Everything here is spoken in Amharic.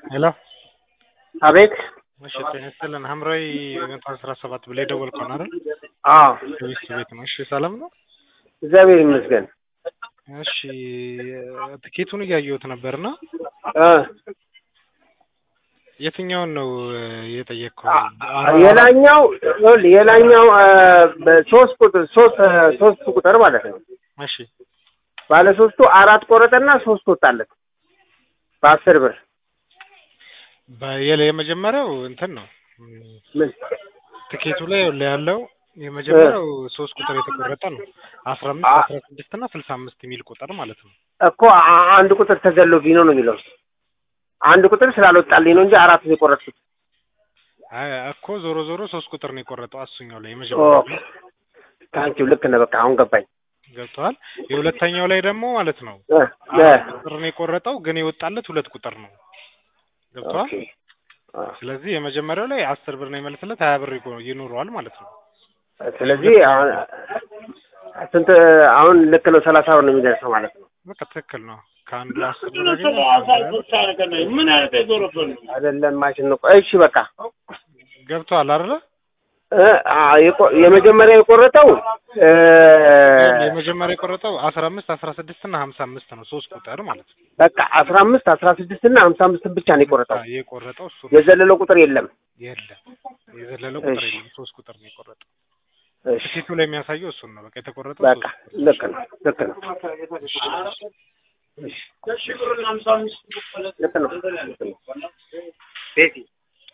ሄሎ አቤት እሺ ጤና ይስጥልን ሐምራዊ መቶ አስራ ሰባት ብለህ የደወልከው ነው አይደል? አዎ ከቤት ቤት ነው። እሺ ሰላም ነው? እግዚአብሔር ይመስገን እሺ ትኬቱን እያየሁት ነበርና እ የትኛውን ነው የጠየቅከው? የላኛው ይኸውልህ የላኛው እ በሶስት ቁጥር ሶስት እ ሶስት ቁጥር ማለት ነው እሺ ባለ ሶስቱ አራት ቆረጠና ሶስት ወጣለት በአስር ብር በየለ የመጀመሪያው እንትን ነው ምን ትኬቱ ላይ ያለው የመጀመሪያው ሶስት ቁጥር የተቆረጠ ነው። አስራ አምስት አ- አስራ ስድስት እና ስልሳ አምስት የሚል ቁጥር ማለት ነው። እኮ አ- አንድ ቁጥር ተዘሎብኝ ነው ነው የሚለው አንድ ቁጥር ስላልወጣልኝ ነው እንጂ አራት ነው የቆረጥኩት አይ እኮ ዞሮ ዞሮ ሶስት ቁጥር ነው የቆረጠው አሱኛው ላይ የመጀመሪያው ኦኬ ላይ ታንኪው ልክ ነህ በቃ አሁን ገባኝ ገብተዋል። የሁለተኛው ላይ ደግሞ ማለት ነው እ እ አራት ቁጥር ነው የቆረጠው ግን የወጣለት ሁለት ቁጥር ነው። ገብተዋል። ኦኬ አ፣ ስለዚህ የመጀመሪያው ላይ አስር ብር ነው የመለስለት ሀያ ብር ይቆ- ይኖረዋል ማለት ነው። ስለዚህ አሁን ስንት አሁን ልክ ነው ሰላሳ ብር ነው የሚደርሰው ማለት ነው በቃ ትክክል ነው። ከአንዱ አስር ብር ያገኘ ምን አይነት የዞረብን አይደለም ማሽን ነው እሺ በቃ ገብተዋል አይደለ? እ አ፣ የቆ- የመጀመሪያ የቆረጠው እ የመጀመሪያ የቆረጠው አስራ አምስት አስራ ስድስት እና ሀምሳ አምስት ነው ሶስት ቁጥር ማለት ነው። በቃ አስራ አምስት አስራ ስድስት እና ሀምሳ አምስትን ብቻ ነው የቆረጠው የቆረጠው እሱ ነው። የዘለለው ቁጥር የለም የለም የዘለለው ቁጥር እሺ። የለም ሶስት ቁጥር ነው የቆረጠው። እሺ ትኬቱ ላይ የሚያሳየው እሱን ነው። በቃ የተቆረጠው በቃ ሶስት ቁጥር ልክ ነው ልክ ነው እሺ ሺህ ብርና ሀምሳ አምስት ልክ ነው ልክ ነው